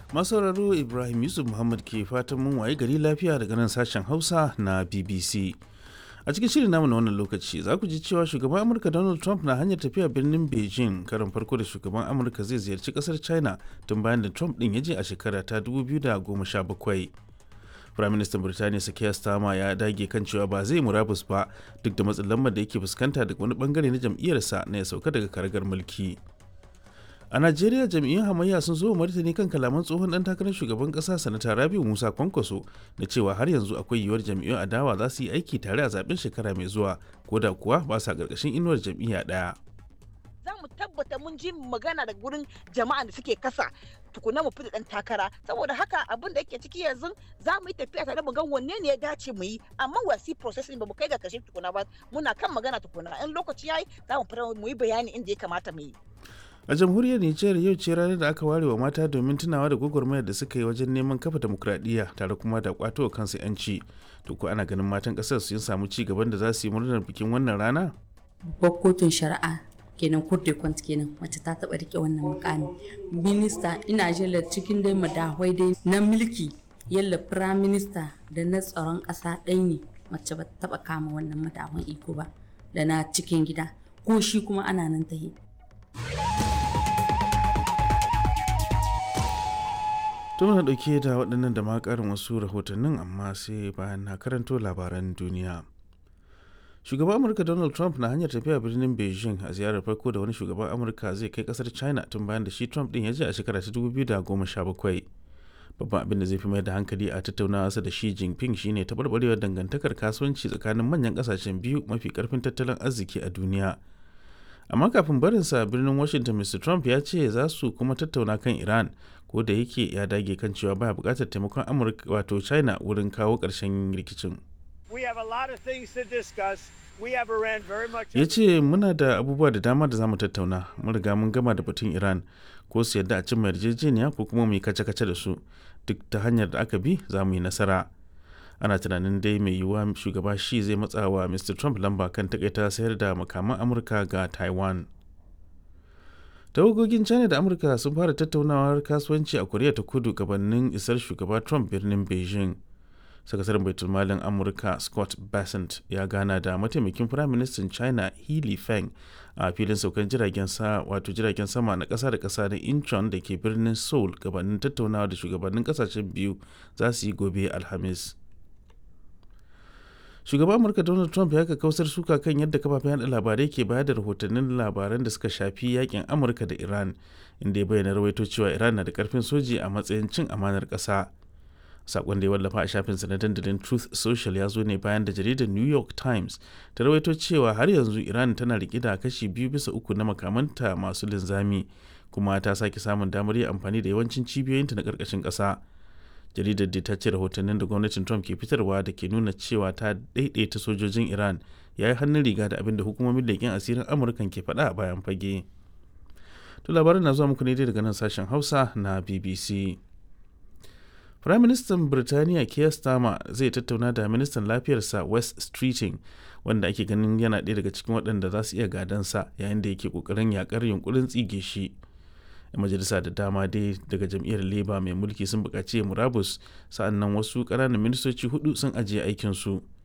masauraro ibrahim yusuf muhammad ke fatan mun waye gari lafiya daga nan sashen hausa na bbc a cikin shirin namu na wannan lokaci za ku ji cewa shugaban amurka donald trump na hanyar tafiya birnin beijing karin farko da shugaban amurka zai ziyarci kasar china tun bayan da trump din ya je a shekara ta 2017 firaministan birtaniya sakiya stama ya dage kan cewa ba zai murabus ba duk da matsin lambar da yake fuskanta daga wani bangare na jam'iyyarsa na ya sauka daga karagar mulki a najeriya jam'iyyun hamayya sun zo martani kan kalaman tsohon dan takarar shugaban kasa sanata rabiu musa kwankwaso da cewa har yanzu akwai yiwuwar jam'iyyun adawa za su yi aiki tare a zaben shekara mai zuwa ko da kuwa ba sa karkashin inuwar jam'iyya daya za mu tabbata mun ji magana da gurin jama'a da suke kasa tukuna mu fita dan takara saboda haka abin da yake ciki yanzu za mu yi tafiya tare mu ga wanne ne ya dace mu yi amma wasi processing ba mu kai ga kashe tukuna ba muna kan magana tukuna in lokaci yayi za mu fara mu yi bayani inda ya kamata mu yi a jamhuriyar nijar yau ce ranar da aka ware wa mata domin tunawa da gwagwarmayar da suka yi wajen neman kafa demokradiyya tare kuma da kwato wa kansu yanci to ko ana ganin matan kasar sun samu ci gaban da za su yi murnar bikin wannan rana babbar kotun shari'a kenan kurte kwant kenan mace ta taba rike wannan mukami minista ina jela cikin dai madahwai dai na mulki yalla prime minister da na tsaron kasa ɗaya ne mace ba taba kama wannan madahwan iko ba da na cikin gida ko shi kuma ana nan ta yi to muna dauke da waɗannan da ma ƙarin wasu rahotannin amma sai bayan na karanto labaran duniya shugaban amurka donald trump na hanyar tafiya birnin beijing a ziyarar farko da wani shugaban amurka zai kai kasar china tun bayan da shi trump din ya je a shekara ta 2017 babban abin da zai fi mai da hankali a tattaunawa da shi jinping shine taɓarɓarewar dangantakar kasuwanci tsakanin manyan ƙasashen biyu mafi ƙarfin tattalin arziki a duniya amma kafin barinsa birnin washington mr trump ya ce za su kuma tattauna kan iran ko da yake ya dage kan cewa baya buƙatar taimakon amurka wato china wurin kawo ƙarshen rikicin ya ce muna da abubuwa da dama da za mu tattauna mun riga mun gama da batun iran ko su yadda a cimma yarjejeniya ko kuma mu yi kace-kace da su duk ta hanyar da aka bi za mu yi nasara ana tunanin dai mai yiwuwa shugaba shi zai matsa wa mr trump lamba kan takaita sayar da makaman amurka ga taiwan tawagogin china da amurka sun fara tattaunawar kasuwanci a koriya ta kudu gabanin isar shugaba trump birnin beijing sakataren baitulmalin amurka scott bassent ya gana da mataimakin firaministan china healy feng a filin saukan jiragen sa wato jiragen sama na kasa da kasa na incheon da ke birnin seoul gabanin tattaunawa da shugabannin kasashen biyu za su yi gobe alhamis shugaban amurka donald trump ya kausar suka kan yadda kafafen yada labarai ke bayar da rahotannin labaran da suka shafi yakin amurka da iran inda ya bayyana rawaito cewa iran na da karfin soji a matsayin cin amanar kasa sakon da ya wallafa a shafinsa na dandalin truth social ya zo ne bayan da jaridar new york times ta rawaito cewa har yanzu iran tana rike da kashi biyu bisa uku na makamanta masu linzami kuma ta sake samun damar yin amfani da yawancin cibiyoyinta na karkashin ƙasa jaridar da ta ce rahotannin da gwamnatin trump ke fitarwa da ke nuna cewa ta daidaita sojojin iran ya yi hannun riga da abin da hukumomin leƙen asirin amurkan ke faɗa a bayan fage to labarin na zuwa muku ne daga nan sashen hausa na bbc Firaministan Birtaniya Keir Starmer zai tattauna da ministan lafiyarsa West Streeting wanda ake ganin yana ɗaya daga cikin waɗanda za su iya gadansa yayin da yake ƙoƙarin yakar yunkurin tsige shi. majalisa da dama dai daga jam'iyyar Labour mai mulki sun buƙaci murabus sa'annan wasu ƙananan ministoci hudu sun ajiye aikinsu.